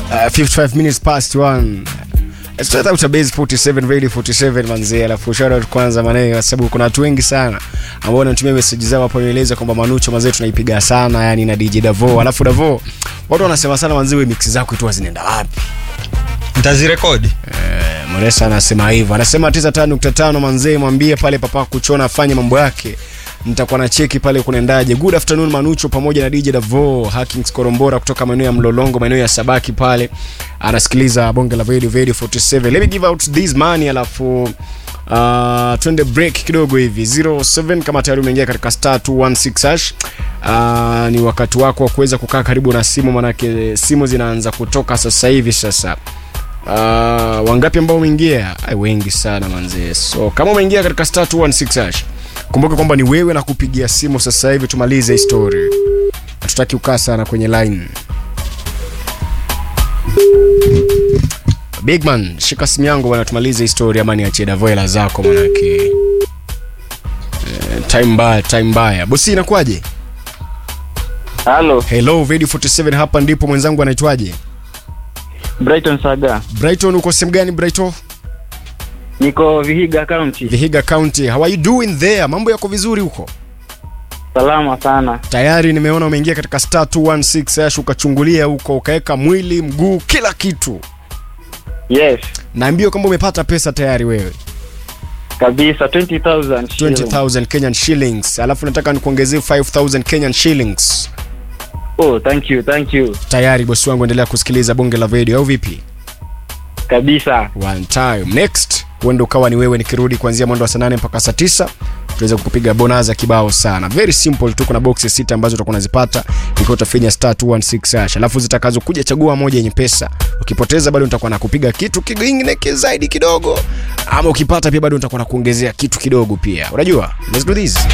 Uh, 55 minutes past 1 Straight out of base 47 radio 47 manzee, alafu shout out kwanza maneno, kwa sababu kuna watu wengi sana ambao wanatumia message zao hapo, nieleza kwamba Manucho manzee tunaipiga sana yani na DJ Davo. Alafu Davo, watu wanasema sana manzee, wewe mix zako tu zinaenda wapi? ntazirekodi Eh, Moresa anasema hivyo, anasema 95.5 manzee, mwambie pale papa kuchona afanye mambo yake nitakuwa na cheki pale kunaendaje. Good afternoon Manucho pamoja na DJ Davo Hackings Korombora kutoka maeneo ya Mlolongo, maeneo ya Sabaki pale, anasikiliza bonge la Radio Radio 47. Let me give out this money, alafu uh, twende break kidogo hivi 07 kama tayari umeingia katika star 216 hash uh, ni wakati wako wa kuweza kukaa karibu na simu, manake simu zinaanza kutoka sasa hivi sasa Uh, wangapi ambao umeingia? Ai, wengi sana manzee. So kama umeingia katika star 216 hash, kumbuka kwamba ni wewe na kupigia simu sasa hivi tumalize hii story. Hatutaki ukaa sana kwenye line. Big man, shika simu yangu bwana, tumalize hii story ama niachie Davoela zako manake. Eh, time mbaya, time mbaya. Bosi inakuwaje? Halo, Hello, Radio 47 hapa ndipo mwenzangu anaitwaje? Brighton Saga. Brighton uko sehemu gani Brighton? Niko Vihiga County. Vihiga County. How are you doing there? Mambo yako vizuri huko? Salama sana. Tayari nimeona umeingia katika star 216 hash ukachungulia huko ukaweka mwili, mguu, kila kitu. Yes, Naambiwa kwamba umepata pesa tayari wewe. kabisa 20,000 shilling. 20,000 Kenyan shillings. Alafu nataka nikuongezee 5,000 Kenyan shillings. Oh, thank you, thank you. Tayari bosi wangu, endelea kusikiliza bonge la video au vipi? Kabisa. One time. Next, huenda ukawa ni wewe nikirudi kuanzia mwendo wa saa 8 mpaka saa 9 tuweze kukupiga bonaza kibao sana. Very simple tu, kuna boxes sita ambazo utakuwa unazipata ikiwa utafinya star 216 hash. Alafu zitakazo kuja chagua moja yenye pesa. Ukipoteza bado nitakuwa nakupiga kitu kingine zaidi kidogo, ama ukipata pia bado nitakuwa nakuongezea kitu kidogo pia. Unajua? Let's do this.